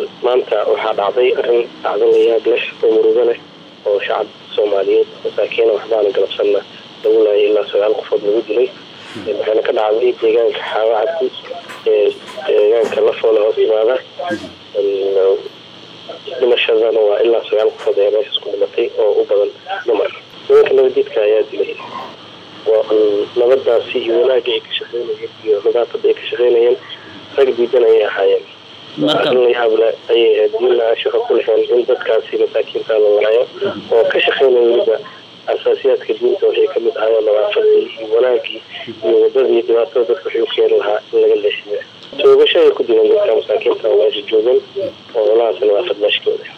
maanta waxaa dhacday arrin dhacdo layaab leh oo murugo leh oo shacab soomaaliyeed masaakiina waxbaana galabsanna lagu laayay ilaa sagaal qofood lagu dilay waxayna ka dhacday deegaanka xaawacadi ee deegaanka lafoole hoos imaada dhimashadana waa ilaa sagaal qofood ee meeshaas ku dhimatay oo u badan dumar nimanka nabadiidka ayaa dilay waa nabadaasi iyo wanaagga ay ka shaqeynayeen iyo nadaafada ay ka shaqeynayeen rag diidan ayay ahaayeen arrin layaable ayay ahayd diinna aan shaqo ku lahayn in dadkaasi masaakiinta la laayo oo ka shaqeynaya weliba asaasiyaadka diinta waxay kamid ahaayeen nadaafadii iyo wanaagii iyo wadadii dhibaatada dadka waxay u keeni lahaa in laga leexiyo toogasho ay ku dileen dadka masaakiinta oo meesha joogan oo olahaas nadaafad meeshkooda